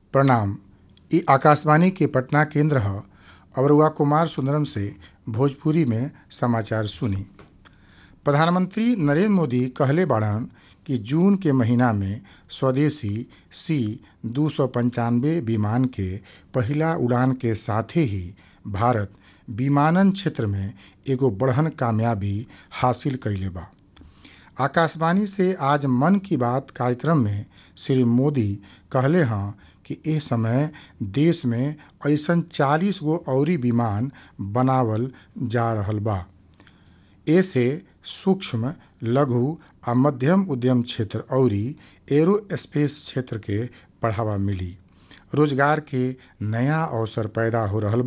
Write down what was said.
प्रणाम इ आकाशवाणी के पटना केंद्र ह और रउआ कुमार सुंदरम से भोजपुरी में समाचार सुनी प्रधानमंत्री नरेंद्र मोदी कहले बाड़न कि जून के महीना में स्वदेशी सी दू सौ पंचानवे विमान के पहिला उड़ान के साथे ही भारत विमानन क्षेत्र में एगो बड़हन कामयाबी हासिल कइले बा आकाशवाणी से आज मन की बात कार्यक्रम में श्री मोदी कहले हँ कि एह समय देश में अइसन 40 गो अउरी विमान बनावल जा रहल बा एसे सूक्ष्म लघु आ मध्यम उद्यम क्षेत्र अउरी एरोस्पेस क्षेत्र के बढ़ावा मिली रोजगार के नया अवसर पैदा हो रहल